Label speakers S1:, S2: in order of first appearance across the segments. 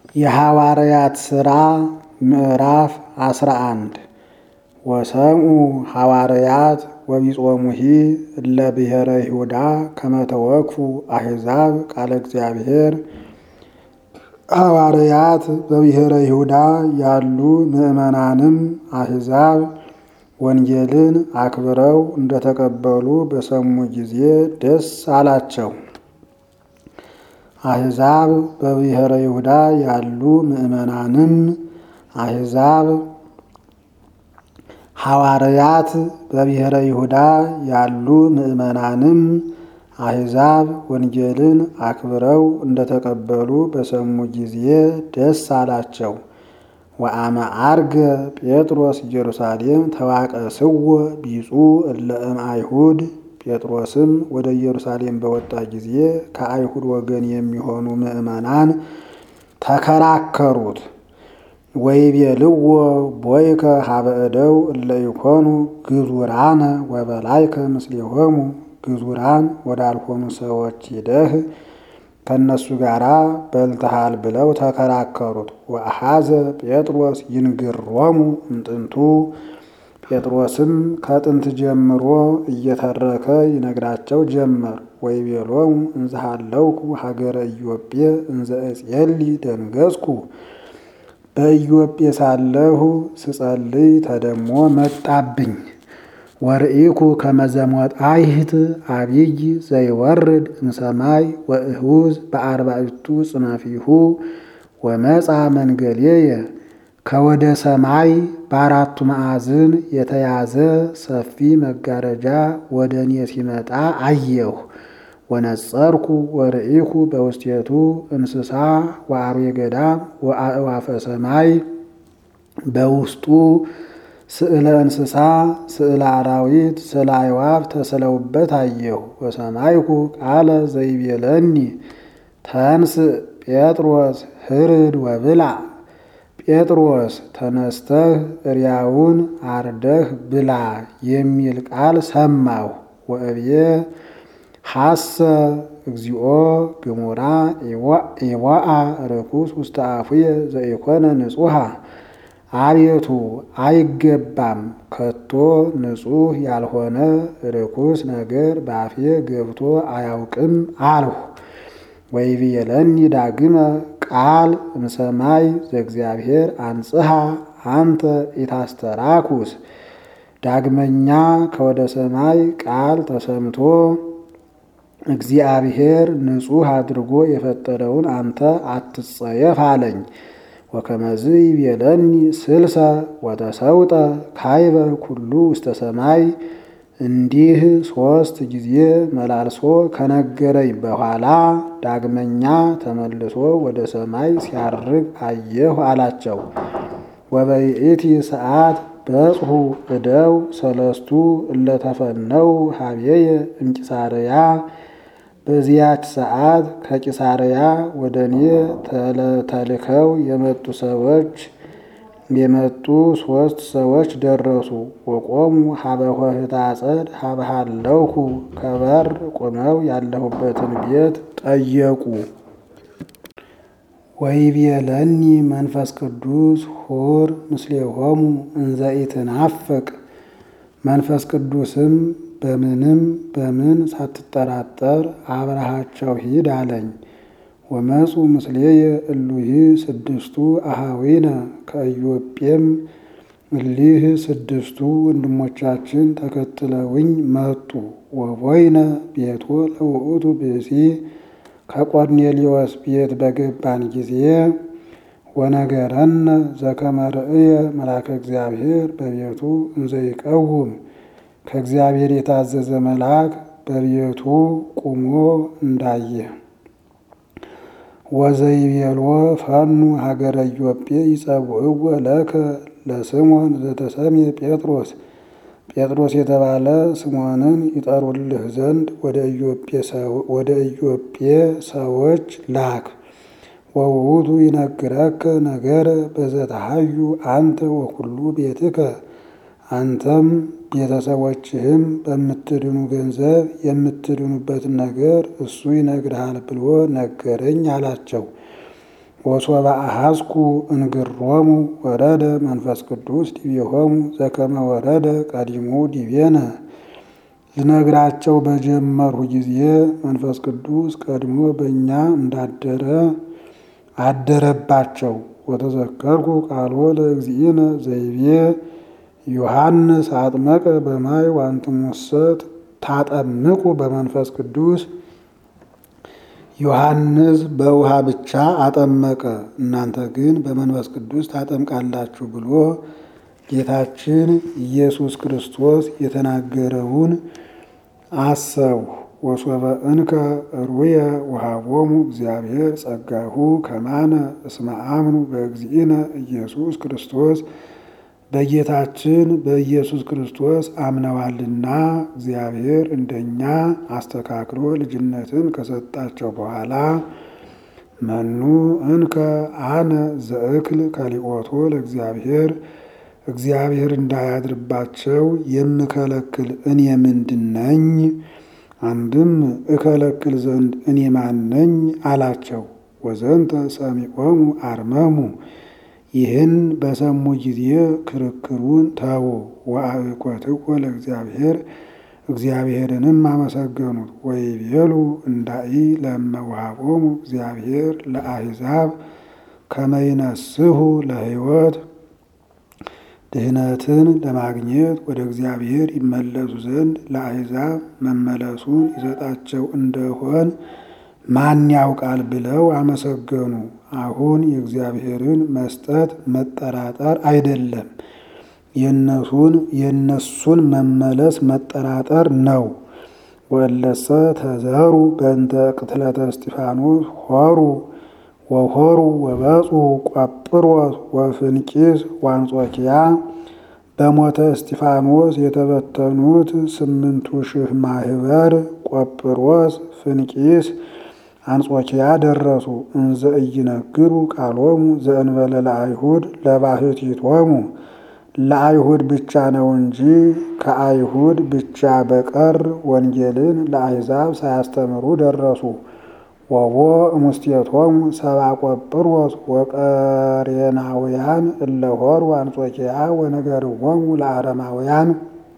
S1: የሐዋርያት ሥራ ምዕራፍ አስራ አንድ ወሰምኡ ሐዋርያት ወቢጾሙሂ እለ ብሔረ ይሁዳ ከመ ተወክፉ አሕዛብ ቃለ እግዚአብሔር። ሐዋርያት በብሔረ ይሁዳ ያሉ ምዕመናንም አሕዛብ ወንጌልን አክብረው እንደተቀበሉ በሰሙ ጊዜ ደስ አላቸው። አሕዛብ በብሔረ ይሁዳ ያሉ ምዕመናንም አሕዛብ ሐዋርያት በብሔረ ይሁዳ ያሉ ምዕመናንም አሕዛብ ወንጌልን አክብረው እንደተቀበሉ በሰሙ ጊዜ ደስ አላቸው። ወአመ ዐርገ ጴጥሮስ ኢየሩሳሌም ተዋቀስዎ ቢጹ እለ እምአይሁድ ጴጥሮስም ወደ ኢየሩሳሌም በወጣ ጊዜ ከአይሁድ ወገን የሚሆኑ ምዕመናን ተከራከሩት። ወይቤልዎ ቦይከ ሀበ እደው እለ ይኮኑ ግዙራነ ወበላይከ ምስሌሆሙ ግዙራን ወዳልሆኑ ሰዎች ሂደህ ከእነሱ ጋር በልተሃል ብለው ተከራከሩት። ወአሐዘ ጴጥሮስ ይንግሮሙ እምጥንቱ ጴጥሮስም ከጥንት ጀምሮ እየተረከ ይነግራቸው ጀመር። ወይቤሎሙ እንዘሃለውኩ ሀገረ ኢዮጴ እንዘ እጼሊ ደንገጽኩ በኢዮጴ ሳለሁ ስጸልይ ተደሞ መጣብኝ። ወርኢኩ ከመዘሞጣይህት አብይ ዘይወርድ እምሰማይ ወእሁዝ በአርባዕቱ ጽናፊሁ ወመጻ መንገሌየ ከወደ ሰማይ በአራቱ ማዕዝን የተያዘ ሰፊ መጋረጃ ወደ እኔ ሲመጣ አየሁ። ወነጸርኩ ወርኢኩ በውስቴቱ እንስሳ ወአርዌ ገዳም ወአእዋፈ ሰማይ በውስጡ ስዕለ እንስሳ፣ ስዕለ አራዊት፣ ስዕለ አዕዋፍ ተስለውበት አየሁ። ወሰማይኩ ቃለ ዘይቤለኒ ተንስእ ጴጥሮስ ህርድ ወብላ ጴጥሮስ ተነስተህ እሪያውን አርደህ ብላ የሚል ቃል ሰማሁ። ወእብዬ ሐሰ እግዚኦ ግሙራ ኢዋአ ርኩስ ውስተ አፉየ ዘኢኮነ ንጹሐ አቤቱ አይገባም ከቶ ንጹሕ ያልሆነ ርኩስ ነገር በአፌ ገብቶ አያውቅም አልሁ። ወይቤለኒ ዳግመ ቃል እምሰማይ ዘእግዚአብሔር አንጽሐ አንተ ኢታስተራኩስ። ዳግመኛ ከወደ ሰማይ ቃል ተሰምቶ እግዚአብሔር ንጹሕ አድርጎ የፈጠረውን አንተ አትጸየፍ አለኝ። ወከመዝ ይቤለኒ ስልሰ ወተሰውጠ ካይበ ኩሉ ውስተ ሰማይ እንዲህ ሦስት ጊዜ መላልሶ ከነገረኝ በኋላ ዳግመኛ ተመልሶ ወደ ሰማይ ሲያርግ አየሁ አላቸው። ወበይእቲ ሰዓት በጽሑ እደው ሰለስቱ እለተፈነው ሀቤየ እምቂሳርያ በዚያች ሰዓት ከቂሳርያ ወደ እኔ ተልከው የመጡ ሰዎች የመጡ ሶስት ሰዎች ደረሱ። ወቆሙ ሀበ ኆኅተ አጸድ ሀበሃለውኩ ከበር ቆመው ያለሁበትን ቤት ጠየቁ። ወይቤለኒ መንፈስ ቅዱስ ሁር ምስሌሆሙ እንዘ ኢትናፍቅ መንፈስ ቅዱስም በምንም በምን ሳትጠራጠር አብረሃቸው ሂድ አለኝ። ወመፁ ምስሌየ እሉሂ ስድስቱ አሃዊነ ከኢዮጴም እሊህ ስድስቱ ወንድሞቻችን ተከትለውኝ መጡ። ወቦይነ ቤቶ ለውእቱ ብእሲ ከቆርኔሌዎስ ቤት በገባን ጊዜ ወነገረነ ዘከመ ርእየ መልአከ እግዚአብሔር በቤቱ እንዘ ይቀውም ከእግዚአብሔር የታዘዘ መልአክ በቤቱ ቁሞ እንዳየ። ወዘይቤሎ ፈኑ ሀገረ ኢዮጴ ይጸውዕዎ ለከ ለስሞን ዘተሰምየ ጴጥሮስ ጴጥሮስ የተባለ ስሞንን ይጠሩልህ ዘንድ ወደ ኢዮጴ ሰዎች ላክ። ወውእቱ ይነግረከ ነገረ በዘተሃዩ አንተ ወኩሉ ቤትከ አንተም ቤተሰቦችህም በምትድኑ ገንዘብ የምትድኑበትን ነገር እሱ ይነግርሃል ብሎ ነገረኝ አላቸው። ወሶበ አሐዝኩ እንግሮሙ ወረደ መንፈስ ቅዱስ ዲቤሆሙ ዘከመ ወረደ ቀዲሙ ዲቤነ ልነግራቸው በጀመርሁ ጊዜ መንፈስ ቅዱስ ቀድሞ በእኛ እንዳደረ አደረባቸው። ወተዘከርኩ ቃሎ ለእግዚእነ ዘይቤ ዮሐንስ አጥመቀ በማይ ዋንትሙሰ ታጠምቁ በመንፈስ ቅዱስ ዮሐንስ በውሃ ብቻ አጠመቀ፣ እናንተ ግን በመንፈስ ቅዱስ ታጠምቃላችሁ ብሎ ጌታችን ኢየሱስ ክርስቶስ የተናገረውን አሰብሁ። ወሶበ እንከ ሩየ ወሃቦሙ እግዚአብሔር ጸጋሁ ከማነ እስመ አምኑ በእግዚእነ ኢየሱስ ክርስቶስ በጌታችን በኢየሱስ ክርስቶስ አምነዋልና እግዚአብሔር እንደኛ አስተካክሎ ልጅነትን ከሰጣቸው በኋላ መኑ እንከ አነ ዘእክል ከሊኦቶ ለእግዚአብሔር እግዚአብሔር እንዳያድርባቸው የምከለክል እኔ ምንድን ነኝ? አንድም እከለክል ዘንድ እኔ ማነኝ አላቸው። ወዘንተ ሰሚዖሙ አርመሙ ይህን በሰሙ ጊዜ ክርክሩን ተዉ። ወአዕቆትዎ ለእግዚአብሔር እግዚአብሔርንም አመሰገኑት። ወይቤሉ እንዳኢ ለመውሃቦሙ እግዚአብሔር ለአሕዛብ ከመይነስሁ ለሕይወት ድህነትን ለማግኘት ወደ እግዚአብሔር ይመለሱ ዘንድ ለአሕዛብ መመለሱን ይሰጣቸው እንደሆን ማን ያውቃል ብለው አመሰገኑ። አሁን የእግዚአብሔርን መስጠት መጠራጠር አይደለም፣ የነሱን የነሱን መመለስ መጠራጠር ነው። ወለሰ ተዘሩ በእንተ ቅትለተ እስጢፋኖስ ሆሩ ወሆሩ ወበጹ ቆጵሮስ ወፍንቂስ ወአንጾኪያ በሞተ እስጢፋኖስ የተበተኑት ስምንቱ ሺህ ማህበር ቆጵሮስ፣ ፍንቂስ፣ አንጾኪያ ደረሱ። እንዘ ኢይነግሩ ቃሎሙ ዘእንበለ ለአይሁድ ለባህቲቶሙ ለአይሁድ ብቻ ነው እንጂ ከአይሁድ ብቻ በቀር ወንጌልን ለአሕዛብ ሳያስተምሩ ደረሱ። ወቦ እሙስቴቶሙ ሰብአ ቆጵሮስ ወቀሬናውያን እለሆሩ አንጾኪያ ወነገርዎሙ ለአረማውያን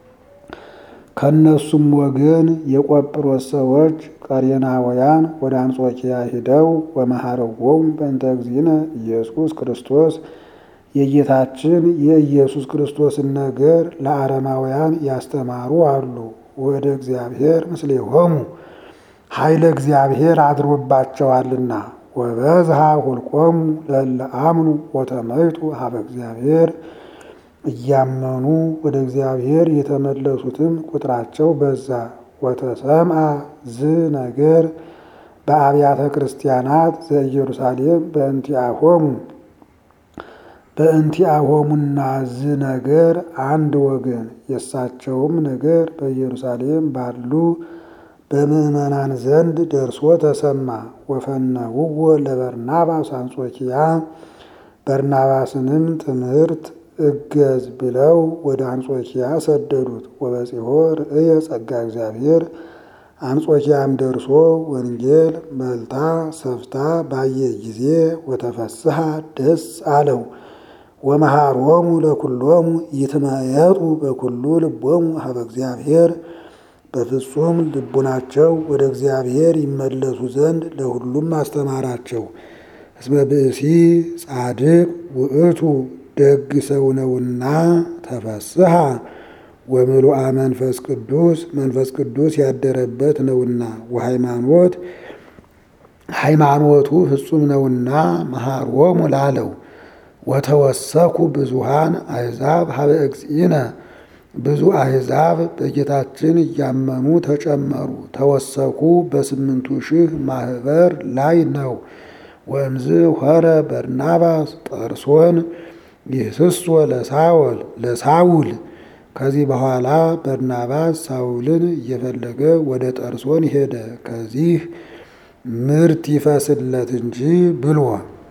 S1: ከእነሱም ወገን የቆጵሮስ ሰዎች ቀሬናውያን ወደ አንጾኪያ ሂደው ወመሐረዎሙ በእንተ እግዚእነ ኢየሱስ ክርስቶስ የጌታችን የኢየሱስ ክርስቶስን ነገር ለአረማውያን ያስተማሩ አሉ። ወደ እግዚአብሔር ምስሌሆሙ ኃይለ እግዚአብሔር አድሮባቸዋልና። ወበዝሃ ሁልቆሙ ለእለ አምኑ ወተመይጡ ሀበ እግዚአብሔር እያመኑ ወደ እግዚአብሔር የተመለሱትም ቁጥራቸው በዛ። ወተሰምአ ዝ ነገር በአብያተ ክርስቲያናት ዘኢየሩሳሌም በእንቲአሆሙ በእንቲአሆሙና ዝ ነገር አንድ ወገን የእሳቸውም ነገር በኢየሩሳሌም ባሉ በምዕመናን ዘንድ ደርሶ ተሰማ። ወፈነውዎ ለበርናባስ አንጾኪያ በርናባስንም ትምህርት እገዝ ብለው ወደ አንጾኪያ ሰደዱት። ወበጺሖ ርእየ ጸጋ እግዚአብሔር አንጾኪያም ደርሶ ወንጌል መልታ ሰፍታ ባየ ጊዜ ወተፈስሐ ደስ አለው። ወመሃሮሙ ለኩሎሙ ይትመየጡ በኩሉ ልቦሙ ሀበ እግዚአብሔር በፍጹም ልቡናቸው ወደ እግዚአብሔር ይመለሱ ዘንድ ለሁሉም አስተማራቸው። እስመ ብእሲ ጻድቅ ውእቱ ደግ ሰው ነውና ተፈስሐ ወምሉአ መንፈስ ቅዱስ መንፈስ ቅዱስ ያደረበት ነውና ወሃይማኖት ሃይማኖቱ ፍጹም ነውና መሃሮሙ ላለው ወተወሰኩ ብዙሃን አሕዛብ ሀበ እግዚእነ ብዙ አሕዛብ በጌታችን እያመኑ ተጨመሩ። ተወሰኩ በስምንቱ ሺህ ማህበር ላይ ነው። ወእምዝ ሆረ በርናባስ ጠርሶን ይህስሶ ለሳውል ለሳውል ከዚህ በኋላ በርናባስ ሳውልን እየፈለገ ወደ ጠርሶን ሄደ። ከዚህ ምርት ይፈስለት እንጂ ብሎ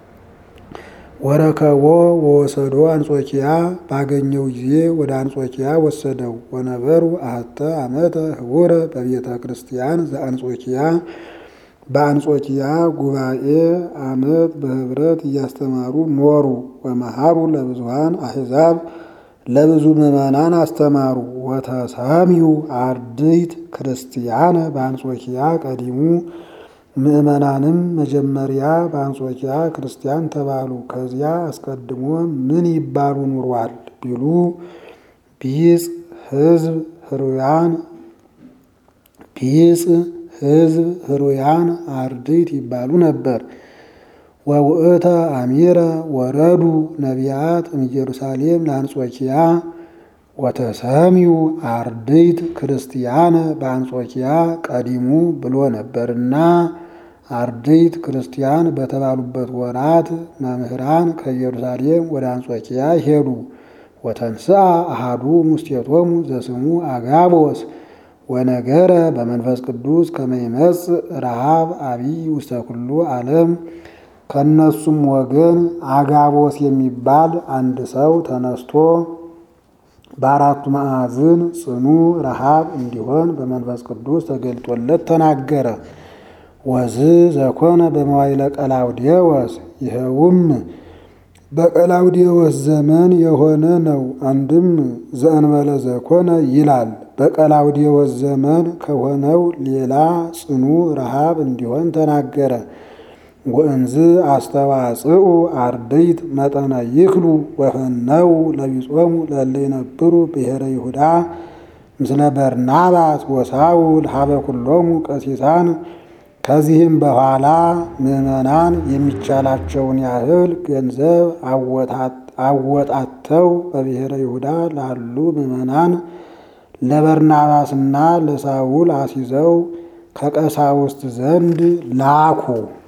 S1: ወረከቦ ወወሰዶ አንጾኪያ ባገኘው ጊዜ ወደ አንጾኪያ ወሰደው። ወነበሩ አሐተ ዓመተ ህቡረ በቤተ ክርስቲያን ዘአንጾኪያ በአንጾኪያ ጉባኤ ዓመት በህብረት እያስተማሩ ኖሩ። ወመሃሩ ለብዙሃን አሕዛብ ለብዙ ምዕመናን አስተማሩ። ወተሰሚዩ አርድእት ክርስቲያነ በአንጾኪያ ቀዲሙ ምዕመናንም መጀመሪያ በአንጾኪያ ክርስቲያን ተባሉ። ከዚያ አስቀድሞ ምን ይባሉ ኑሯል ቢሉ ቢጽ ሕዝብ ህሩያን ቢጽ ሕዝብ ህሩያን አርድእት ይባሉ ነበር። ወውእተ አሚረ ወረዱ ነቢያት እምኢየሩሳሌም ለአንጾኪያ ወተሰሚዩ አርድእት ክርስቲያነ በአንጾኪያ ቀዲሙ ብሎ ነበርና አርድእት ክርስቲያን በተባሉበት ወራት መምህራን ከኢየሩሳሌም ወደ አንጾኪያ ሄዱ። ወተንስአ አሃዱ ሙስቴቶሙ ዘስሙ አጋቦስ ወነገረ በመንፈስ ቅዱስ ከመ ይመጽእ ረሃብ አቢይ ውስተ ኩሉ ዓለም። ከእነሱም ወገን አጋቦስ የሚባል አንድ ሰው ተነስቶ በአራቱ ማዕዝን ጽኑ ረሃብ እንዲሆን በመንፈስ ቅዱስ ተገልጦለት ተናገረ። ወዝ ዘኮነ በመዋይለ ቀላውዴዎስ ይኸውም በቀላውዴዎስ ዘመን የሆነ ነው። አንድም ዘእንበለ ዘኮነ ይላል። በቀላውዴዎስ ዘመን ከሆነው ሌላ ጽኑ ረሃብ እንዲሆን ተናገረ። ወእንዝ አስተዋጽኡ አርድእት መጠነ ይክሉ ወፈነው ለቢጾሙ ለእለ ይነብሩ ብሔረ ይሁዳ ምስለ በርናባስ ወሳውል ሀበ ኩሎሙ ቀሲሳን። ከዚህም በኋላ ምዕመናን የሚቻላቸውን ያህል ገንዘብ አወጣተው በብሔረ ይሁዳ ላሉ ምዕመናን ለበርናባስና ለሳውል አስይዘው ከቀሳውስት ዘንድ ላኩ።